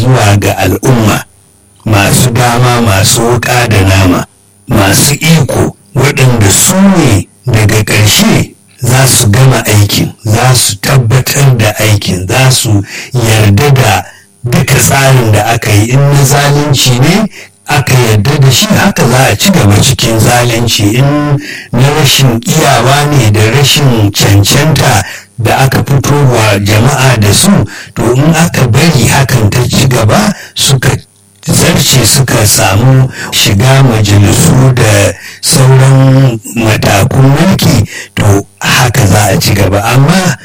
zuwa ga al'umma masu dama masu wuƙa da nama masu iko waɗanda su ne daga ƙarshe za su gama aikin za su tabbatar da aikin za su yarda da duka tsarin da aka yi in na zalunci ne aka yarda da shi haka za a ci gaba cikin zalunci in na rashin iyawa ne da rashin cancanta da aka fito wa jama'a da su to in aka bari hakan ta ci gaba suka zarce suka samu shiga majalisu da sauran matakun mulki to haka za a ci gaba amma